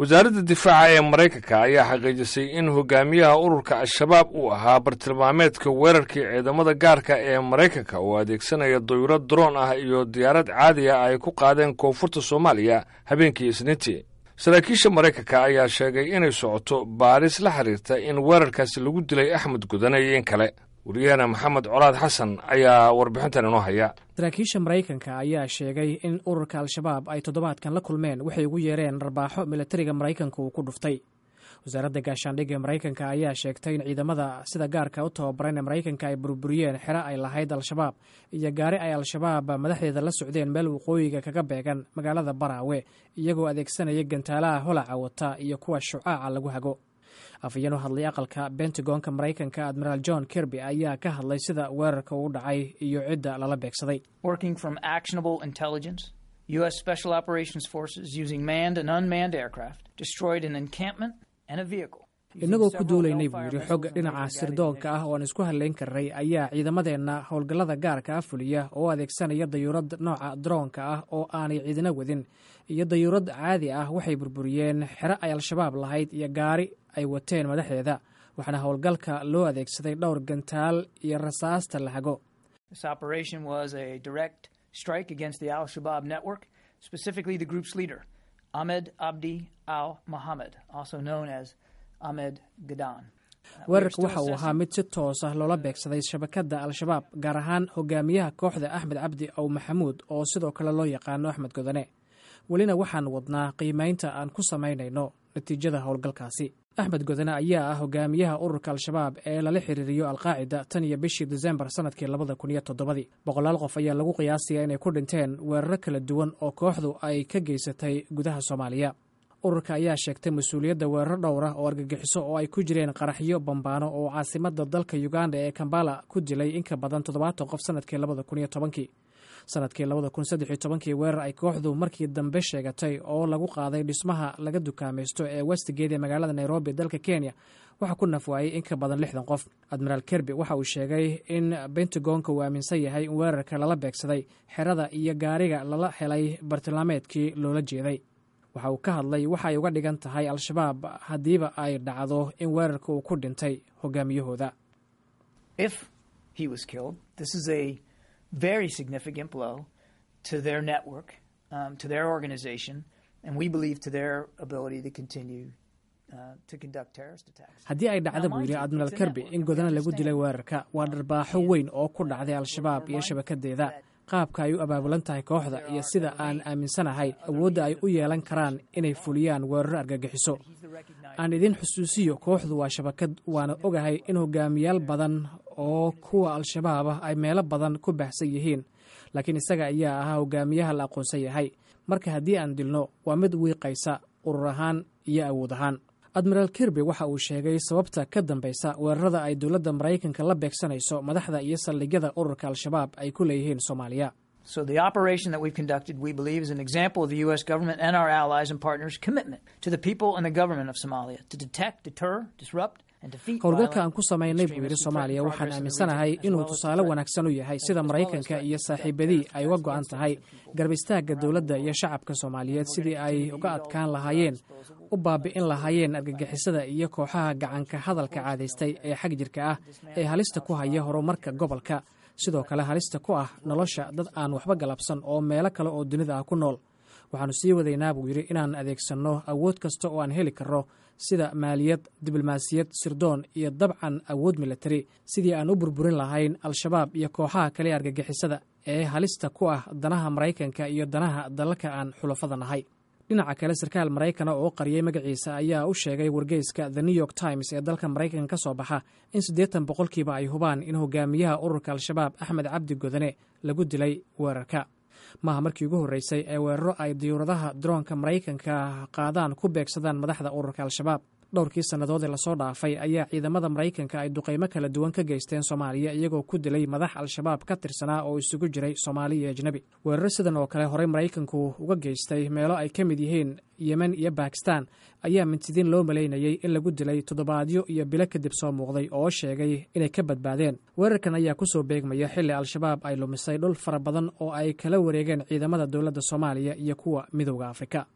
wasaaradda difaaca ee maraykanka ayaa xaqiijisay in hogaamiyaha ururka al-shabaab uu ahaa bartilmaameedka weerarkii ciidamada gaarka ee maraykanka oo adeegsanaya dayuro droon ah iyo diyaarad caadi ah ay ku qaadeen koonfurta soomaaliya habeenkii isniintii saraakiisha maraykanka ayaa sheegay inay socoto baaris la xiriirta in weerarkaasi lagu dilay axmed gudane iyo in kale wariyaheena maxamed colaad xasan ayaa warbixintan inoo haya saraakiisha maraykanka ayaa sheegay in ururka al-shabaab ay toddobaadkan la kulmeen waxay ugu yeereen dharbaaxo militariga maraykanka uu ku dhuftay wasaaradda gaashaandhigga maraykanka ayaa sheegtay in ciidamada sida gaarka u tababaran ee maraykanka ay burburiyeen xero ay lahayd al-shabaab iyo gaari ay al-shabaab madaxdeeda la socdeen meel waqooyiga kaga beegan magaalada baraawe iyagoo adeegsanaya gantaalaha holaca wata iyo kuwa shucaaca lagu hago afayeen u hadlay aqalka bentagonka maraykanka admiraal john kirby ayaa ka hadlay sida weerarka uu dhacay iyo cidda lala beegsaday U.S. Special Operations Forces using manned and unmanned aircraft destroyed an encampment and a vehicle. innagoo ku duulaynay buu yidhi xog dhinaca sirdoonka ah oo aan isku hadlayn karnay ayaa ciidamadeenna howlgallada gaarka ah fuliya oo adeegsanaya dayuurad nooca droonka ah oo aanay ciidina wadin iyo dayuurad caadi ah waxay burburiyeen xero ay al-shabaab lahayd iyo gaari ay wateen madaxdeeda waxaana howlgalka loo adeegsaday dhowr gantaal iyo rasaasta la hago strike against the Al Shabaab network, specifically the group's leader, Ahmed Abdi Al Mohammed, also known as Ahmed Gadan. weerarka waxa uu ahaa mid si toos ah loola beegsaday shabakadda al-shabaab gaar ahaan hogaamiyaha kooxda axmed cabdi ow maxamuud oo sidoo kale loo yaqaano axmed godane welina waxaan wadnaa qiimaynta aan ku samaynayno natiijada howlgalkaasi axmed godane ayaa ah hogaamiyaha ururka al-shabaab ee lala xiriiriyo alqaacida tan iyo bishii desembar sanadkii labada kun iyo toddobadii boqolaal qof ayaa lagu qiyaasaya inay ku dhinteen weeraro kala duwan oo kooxdu ay ka geysatay gudaha soomaaliya ururka ayaa sheegtay mas-uuliyadda weeraro dhowr ah oo argagixiso oo ay ku jireen qaraxyo bambaano oo caasimada dalka uganda ee kambala ku dilay in ka badan toddobaatan qof sanadkii labada kun iyo tobankii sanadkii labada kun saddex iyo tobankii weerar ay kooxdu markii dambe sheegatay oo lagu qaaday dhismaha laga dukaamaysto ee westgate ee magaalada nairobi dalka kenya waxaa ku nafwaayey in ka badan lixdan qof admiraal kerby waxa uu sheegay in bentagonka uu aaminsan yahay in weerarka lala beegsaday xerada iyo gaariga lala helay bartilmaameedkii loola jeeday waxa uu ka hadlay waxa ay uga dhigan tahay al-shabaab haddiiba ay dhacdo in weerarka uu ku dhintay hogaamiyahooda very significant blow to their network, um, to their organization, and we believe to their ability to continue uh, to conduct terrorist attacks. haddii ay dhacda buu yidhi admiraal kerby in godana lagu dilay weerarka waa dharbaaxo weyn oo ku dhacday al-shabaab iyo shabakadeeda qaabka ay u abaabulan tahay kooxda iyo sida aan aaminsanahay awoodda ay u yeelan karaan inay fuliyaan weeraro argagixiso aan idin xusuusiyo kooxdu waa shabakad waana ogahay in hogaamiyaal badan oo kuwa al-shabaab ah ay meelo badan ku baahsan yihiin laakiin isaga ayaa ahaa hogaamiyaha la aqoonsan yahay marka haddii aan dilno waa mid wiiqaysa urur ahaan iyo awood ahaan admiraal kirby waxa uu sheegay sababta ka dambaysa weerarada ay dowladda maraykanka la beegsanayso madaxda iyo saldhigyada ururka al-shabaab ay ku leeyihiin soomaaliya So the operation that we've conducted, we believe, is an example of the U.S. government and our allies and partners' commitment to the people and the government of Somalia to detect, deter, disrupt, howlgalka aan ku samaynay buu yidhi soomaaliya waxaan aaminsanahay inuu tusaale wanaagsan u yahay sida maraykanka iyo saaxiibadii ay uga go'an tahay garab istaagga dowladda iyo shacabka soomaaliyeed sidii ay uga adkaan lahaayeen u baabi'in lahaayeen argagixisada iyo kooxaha gacanka hadalka caadaystay ee xag jirka ah ee halista ku haya horumarka gobolka sidoo kale halista ku ah nolosha dad aan waxba galabsan oo meelo kale oo dunida ah ku nool waxaannu sii wadaynaa buu yidhi inaan adeegsanno awood kasta oo aan heli karno sida maaliyad diblomaasiyad sirdoon iyo dabcan awood militari sidii aan u burburin lahayn al-shabaab iyo kooxaha kale argagixisada ee halista ku ah danaha maraykanka iyo danaha dalalka aan xulafada nahay dhinaca kale sarkaal maraykana oo qariyey magaciisa ayaa u sheegay wargeyska the new york times ee dalka maraykanka ka soo baxa in siddeetan boqolkiiba ay hubaan in hogaamiyaha ururka al-shabaab axmed cabdi godane lagu dilay weerarka maaha markii ugu horreysay ee weeraro ay diyuuradaha droonka maraykanka qaadaan ku beegsadaan madaxda ururka al-shabaab dhowrkii sannadood ee lasoo dhaafay ayaa ciidamada maraykanka ay duqaymo kala duwan ka geysteen soomaaliya iyagoo ku dilay madax al-shabaab ka tirsanaa oo isugu jiray soomaali iyo ajnebi weeraro sidan oo kale horey maraykanku uga geystay meelo ay ka mid yihiin yemen iyo bakistan ayaa mintidiin loo malaynayey in lagu dilay toddobaadyo iyo bilo kadib soo muuqday oo sheegay inay ka badbaadeen weerarkan ayaa kusoo beegmaya xilli al-shabaab ay lumisay dhul fara badan oo ay kala wareegeen ciidamada dowladda soomaaliya iyo kuwa midowda afrika